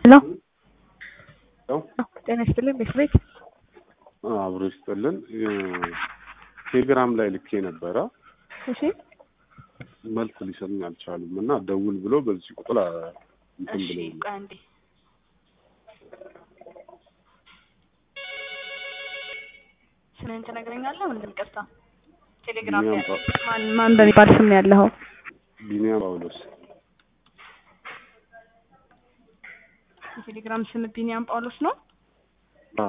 ሄሎ ሄሎ ጤና ይስጥልኝ ቤት ቤት አብሮ ይስጥልን። ቴሌግራም ላይ ልኬ ነበረ እሺ መልስ ሊሰጡኝ አልቻሉም እና ደውል ብሎ በዚህ ቁጥር አ- እንትን እሺ ብሎ ቆይ አንዴ ስምህን ትነግረኛለህ ወንድም ቅርታ ቴሌግራም ላይ ቢኒያም ጳ- ማን ማን በሚባል ስም ነው ያለኸው ቢኒያም ጳውሎስ የቴሌግራም ስም ቢኒያም ጳውሎስ ነው አ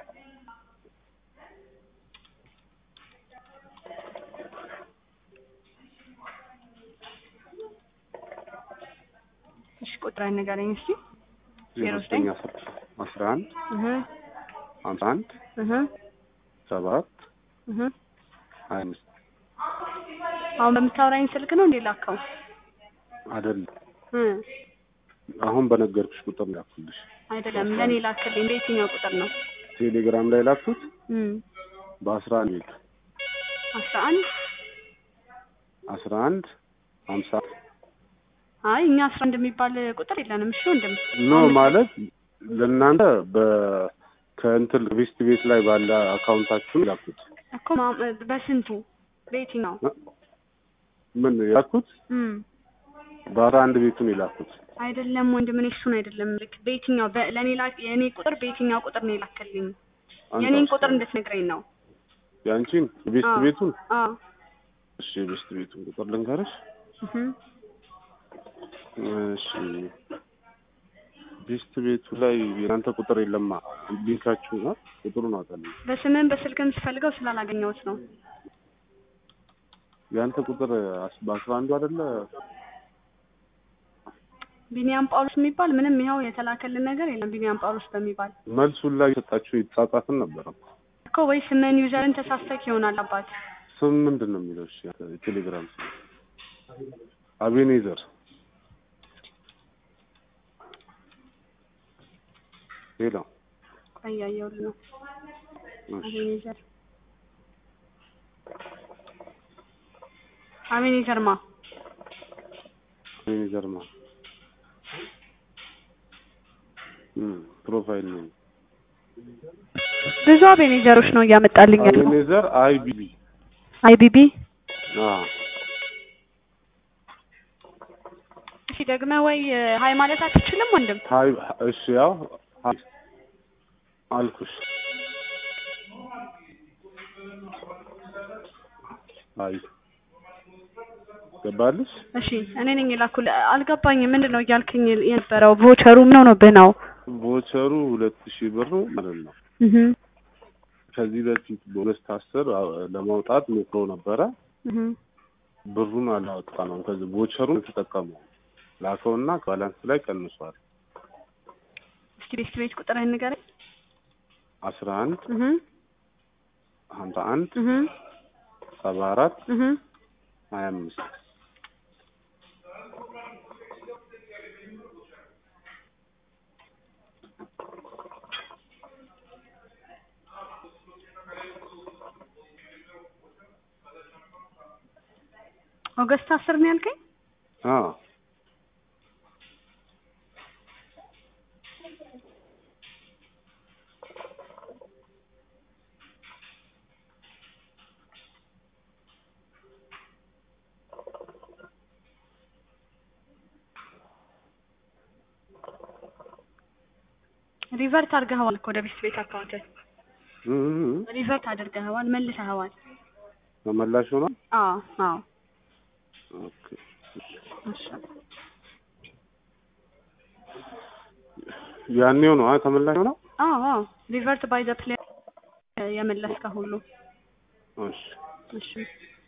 እሺ ቁጥር ንገረኝ እስኪ ዜሮ ዘጠኝ አስራ አንድ እህ ሀምሳ አንድ እህ ሰባት እህ ሀያ አምስት አሁን በምታወራኝ ስልክ ነው እንዴ ላከው አይደለም እ አሁን በነገርኩሽ ቁጥር ላኩልሽ። አይደለም ለኔ ላክልኝ በየትኛው ቁጥር ነው ቴሌግራም ላይ ላኩት እም በአስራ አንድ ቤት አስራ አንድ አስራ አንድ ሀምሳ አይ እኛ አስራ አንድ የሚባል ቁጥር የለንም እሺ ወንድም ኖ ማለት ለእናንተ በ ከእንትን ሪስት ቤት ላይ ባለ አካውንታችሁን ላኩት። እኮ ማ- በስንቱ በየትኛው ምን ያልኩት እም በአስራ አንድ ቤቱን የላኩት አይደለም ወንድም እኔ እሱን አይደለም ልክ በየትኛው በ- ለኔ ላ የኔ ቁጥር በየትኛው ቁጥር ነው የላከልኝ አንተ የኔን አስራ ቁጥር አንድ እንድትነግረኝ ነው ያንቺን ቤስት አዎ። ቤቱን አዎ እሺ ቤስት ቤቱን ቁጥር ልንገርሽ እህ እሺ ቤስት ቤቱ ላይ የናንተ ቁጥር የለማ ሊንካችሁ ነው ቁጥሩን አውጣልኝ በስምህም በስልክም ስፈልገው ስላላገኘሁት ነው የአንተ ቁጥር አስ- በአስራ አንዱ አይደለ ቢኒያም ጳውሎስ የሚባል ምንም ይኸው የተላከልን ነገር የለም ቢኒያም ጳውሎስ በሚባል መልሱን ላይ የሰጣችሁ የተጻጻፍን ነበረ እኮ ወይ ስምህን ዩዘርን ተሳስተክ ይሆናል አባት ስም ምንድን ነው የሚለው እሺ የቴሌግራም ስም አቤኔዘር ሌላ ቆይ እያየሁልህ ነው እሺ አቤኔዘር አቤኔዘር ማ አቤኔዘር ማ እም ፕሮፋይል ነው ብዙ አቤኔዘሮች ነው እያመጣልኝ ያለው አቤኔዘር አይ ቢ ቢ አይቢቢ አ እሺ ደግመህ ወይ ሀይ ማለት አትችልም ወንድም ሀይ እሺ ያው ሀይ አልኩሽ አይ ገባልሽ እሺ እኔ ነኝ የላኩልህ አልገባኝም ምንድን ነው እያልክኝ የነበረው ቮቸሩ ምን ሆኖብህ ነው ቮቸሩ ሁለት ሺህ ብር ማለት ነው እህ ከዚህ በፊት በሁለት አስር ለማውጣት ሞክሮ ነበረ እህ ብሩን አላወጣ ነው ከዚህ ቮቸሩን ተጠቀመው ላከውና ባላንስ ላይ ቀንሷል እስኪ ቤት ቤት ቁጥርህን ንገረኝ አስራ አንድ እህ ሀምሳ አንድ እህ ሰባ አራት እህ ሀያ አምስት ኦገስት አስር ነው ያልከኝ አ ሪቨርት አድርገኸዋል እኮ ወደ ቤት ቤት አካውንት እም ሪቨርት አድርገኸዋል መልሰኸዋል ተመላሽ ሆኗል አዎ አዎ ኦኬ እሺ ያኔው ነው አ ተመላሽ ሆነው አዎ አዎ ሪቨርት ባይ ዘ ፕሌየር የመለስከው ሁሉ እሺ እሺ